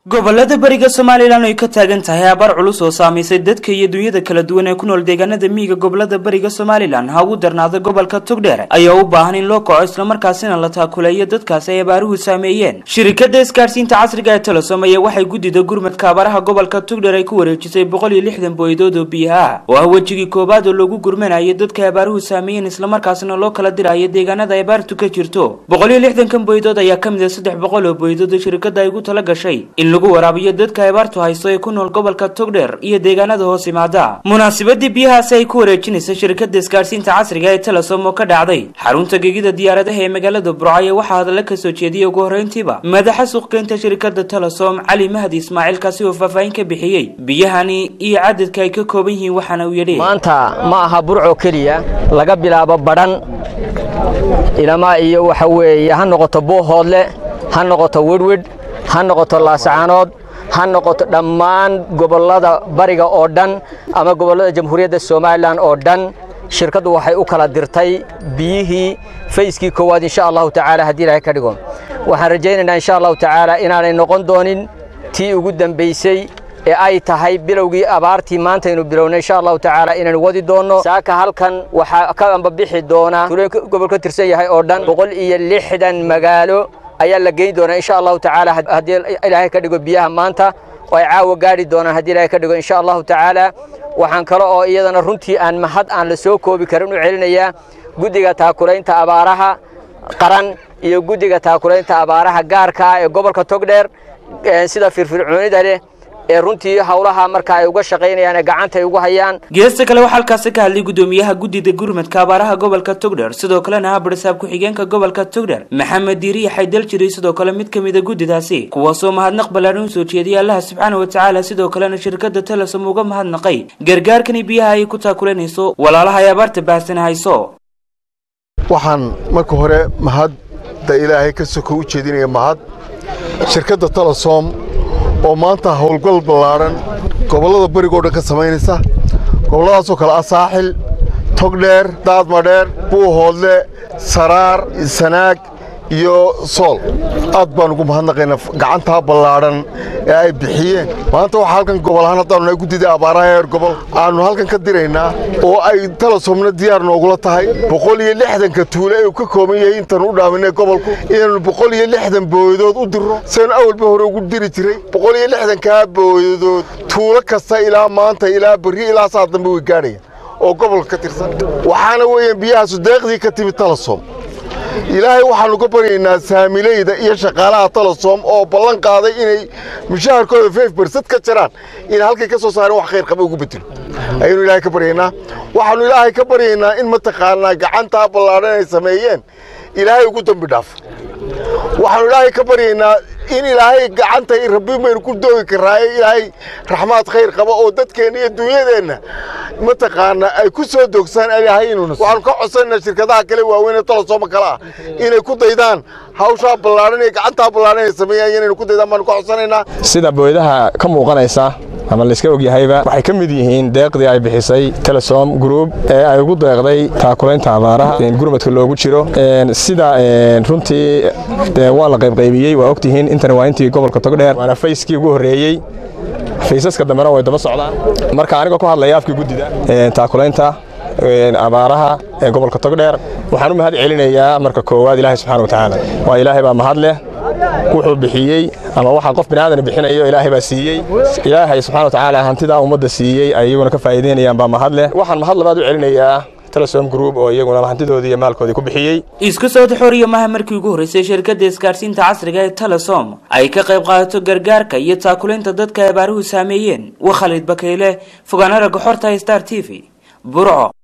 gobolada bariga somalilan ay ka taagan tahay abaar culus oo saamaysay dadka iyo dunyada kala duwan ee ku nool deegaanada miyiga gobolada bariga somalilan ha ugu darnaada gobolka togdheer ayaa u baahan in loo kaco islamarkaasina la taakuleeyo dadkaasi ay abaaruhu saameeyeen shirikada isgaadhsiinta casriga ee telesom ayaa waxay guddida gurmadka abaaraha gobolka togdheer ay ku wareejisay boqol iyo lixdan booyadood oo biyo ah oo ah wejigii koowaad oo lagu gurmanayo dadka ay abaaruhu saameeyeen islamarkaasina loo kala dirayo deegaanada ay abaartu ka jirto boqol iyo lixdankan booyadood ayaa ka mid ah saddex boqol oo booyadood oo shirikada ay ugu tala gashay in lagu waraabiyo dadka abaartu haysto ee ku nool gobolka togdheer iyo deegaanada hoos yimaada munaasabadii biyahaasi ay ku wareejinaysa shirkada isgaadhsiinta casriga ee telesom oo ka dhacday xarunta gegida diyaaradaha ee magaalada burcaya waxaa hadalla ka soo jeediyey ugu horreyntiiba madaxa suuqgeynta shirkada telesom cali mahdi ismaaciil kaasi oo faahfaahin ka bixiyey biyahani iyo cadadka ay ka kooban yihiin waxaana uu yidhi maanta ma aha burco keliya laga bilaabo badhan ilamaa iyo waxa weeye ha noqoto boohoodle ha noqoto wedhwedh ha noqoto laasacaanood ha noqoto dhammaan gobollada bariga oo dhan ama gobollada jamhuuriyadda somalilan oo dhan shirkaddu waxay u kala dirtay biyihii fayskii koowaad insha allahu tacaala haddii ilaahay ka dhigo waxaan rajaynaynaa insha allahu tacaala inaanay noqon doonin tii ugu dambaysay ee ay tahay bilowgii abaartii maantaynu bilownay insha allahu tacaala inaynu wadi doonno saaka halkan waxaa ka ambabixi doona tuulooyinka gobol ka tirsan yahay oo dhan boqol iyo lixdan magaalo ayaa la geyn doonaa insha allahu tacaala haddii ilaahay ka dhigo biyaha maanta oo ay caawa gaadhi doonaan haddii ilaahay ka dhigo insha allahu tacaala waxaan kale oo iyadana runtii aan mahad aan la soo koobi karin u celinayaa guddiga taakulaynta abaaraha qaran iyo guddiga taakulaynta abaaraha gaarka ah ee gobolka togdheer sida firfircoonida leh ee runtii howlaha marka ay uga shaqaynayaan ee gacanta ay ugu hayaan geesta kale waxaa halkaasi ka hadlay guddoomiyaha guddida gurmadka abaaraha gobolka togdheer sidoo kalena ah barsaab ku-xigeenka gobolka togdheer maxamed diiriya xaydal jiray sidoo kale mid ka mid a guddidaasi kuwaasoo mahadnaq ballaaran u soo jeediyay allaha subxaana wa tacaala sidoo kalena shirkada telesom uga mahadnaqay gargaarkani biyaha ay ku taakulanayso walaalaha ay abaarta baahsan hayso waxaan marka hore mahadda ilaahay ka soko u jeedinaya mahad shirkadda telesom oo maanta howlgal ballaadhan gobollada berigoo dhan ka samaynaysa gobolladaasoo kale ah saaxil togdheer daadmadheer buuhoodle saraar sanaag iyo sool aad baan ugu mahadnaqaynaa gacantaa ballaadhan ee ay bixiyeen maanta waxaa halkan gobol ahaan haddaanu nahay guddida abaaraha heer gobol aannu halkan ka diraynaa oo ay telesomna diyaar noogula tahay boqol iyo lixdanka tuule ee uu ka kooban yahay intaanu u dhaaminay gobolku inaannu boqol iyo lixdan booyadood u dirro saynu awalba hore ugu diri jiray boqol iyo lixdankaa booyadood tuulo kasta ilaa maanta ilaa berri ilaa saa dambe way gaadhayaan oo gobolka ka tirsan waxaana weeyaan biyahaasu deeqdii ka timid telesom ilaahay waxaannu ka baryaynaa saamileyda iyo shaqaalaha telesom oo ballan qaaday inay mushaharkooda fef bersad ka jiraan in halkay ka soo saareen wax khayr qaba ugu bedelo ayaynu ilaahay ka baryaynaa waxaannu ilaahay ka baryaynaa in mataqaanaa gacantaa ballaadhan ay sameeyeen ilaahay ugu dembi dhaafo waxaannu ilaahay ka baryaynaa in ilaahay gacanta rabbi maynu ku doogi karaaye ilaahay raxmaad khayr qaba oo dadkeenna iyo dunyadeenna mataqaana ay ku soo doogsaan ilaahay inuuna waxaanu ka codsanayna shirkadaha kale waaweyn ee tolosooma kale ah inay ku daydaan hawshaa ballaadhan iyo gacantaa ballaadhan ay sameeyaan inaynu ku daydaan baanu ka codsanaynaa sida booyadaha ka muuqanaysa ama layska ogyahayba waxay ka mid yihiin deeqdii ay bixisay telesom group ee ay ugu deeqday taakulaynta abaaraha gurmadka loogu jiro sida runtii waa la qaybqaybiyey waa ogtihiin intani waa intii gobolka togdheer waana fayskii ugu horreeyey faysaska dambena way daba socdaan marka anigoo ku hadlaya afkii guddida taakulaynta abaaraha ee gobolka togdheer waxaan u mahad celinayaa marka koowaad ilaahay subxana wa tacaala waa ilaahay baa mahad leh wuxuu bixiyey ama waxaa qof biniaadan bixinayo ilaahay baa siiyey ilaahay subxana wa tacaala hantidaa ummadda siiyey ay iyaguna ka faa'iideynayaan baa mahad leh waxaan mahad labaad u celinayaa telesom group oo iyaguna hantidoodii iyo maalkoodii ku bixiyey isku soo taxooriya maha markii ugu horreysay shirkadda isgaadhsiinta casriga ee telesom ay ka qayb qaadato gargaarka iyo taakulaynta dadka ay abaaruhu saameeyeen waa khalid bakayle fogaanara goxorta star t v burco